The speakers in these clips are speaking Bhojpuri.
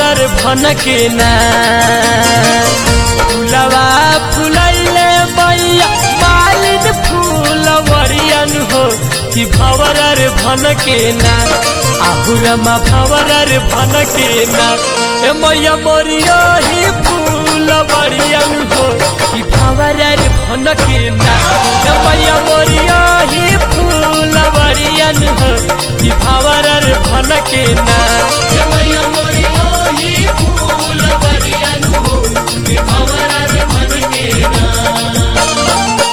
भवरर भन के ना फुलवा फुलैले मैया मालिन फूलवरियन हो कि भवरर भन के ना आहुरमा भवरर भन के ना ए मैया मोरियो ही फूलवरियन हो कि भवरर भन के ना ए मैया मोरियो ही फूलवरियन हो कि भवरर भन के ना ए मैया मोरियो ही फूलवरियन हो कि भवरर भन के ना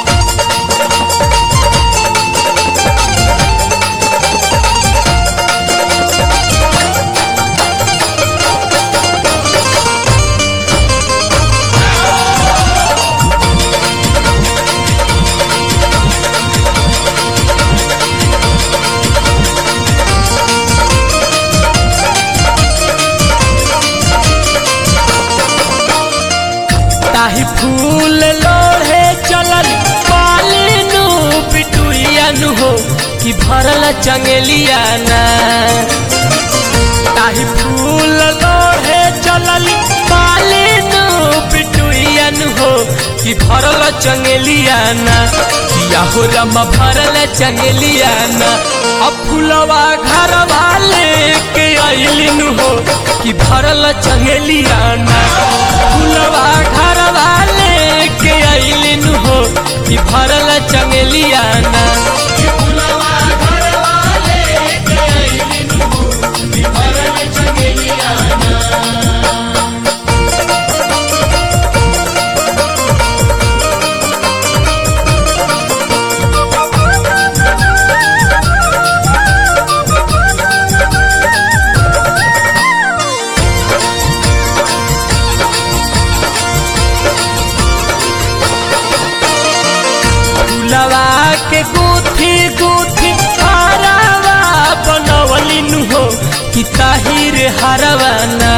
ताही फूल लोढ़े चलल पालिनु पिटुइयनु हो कि भरल चंगेलिया ना ताही फूल लोढ़े चलल पालिनु पिटुइयनु हो कि भरल चंगेलिया ना किया हो रमा भरल चंगेलिया ना अब फूलवा घर वाले के अइलिनु हो कि भरल चंगेलिया ना फूलवा घर वाले के अइलिन हो कि भरल चंगेलिया ना फूलवा घर वाले के अइलिन हो कि भरल चंगेलिया ना फूलवा के गुथी गुथी हरावा बनवलिन हो कि ताहिर हरवाना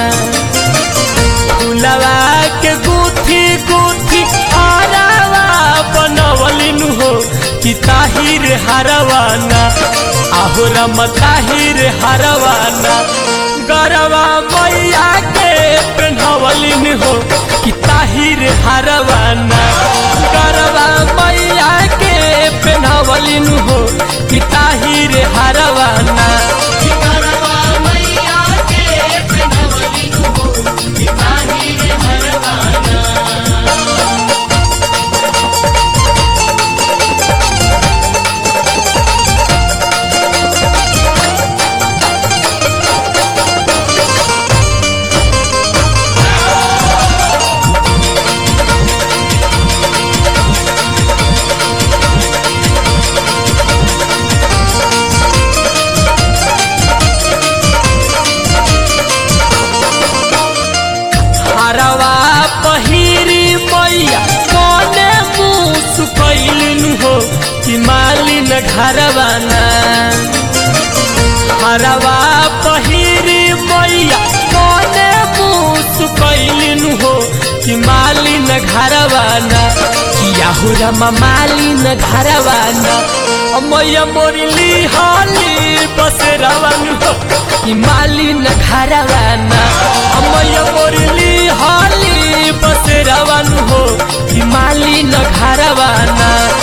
फूलवा के गुथी गुथी हरावा बनवलिन हो कि ताहिर हरवाना आहो रम ताहिर हरवाना गरवा मैया के पेन्हवलिन हो कि ताहिर हरवाना गरवा मैया के पेन्हवलिन हो कि ताहिर हरवाना कि गरवा मैया के पेन्हवलिन हो कि ताहिर हरवाना हरवा पहिरी मैया कने मुँह सुकैलिन हो कि मालिन घरवाना हरवा पहिरी मैया कने मुँह सुकैलिन हो कि मालिन घरवाना किया हो रमा मालिन घरवाना मैया मोरली हाली बस रवन हो कि मालिन घरवाना मैया मोरली हाली बस रवन हो कि मालिन घरवाना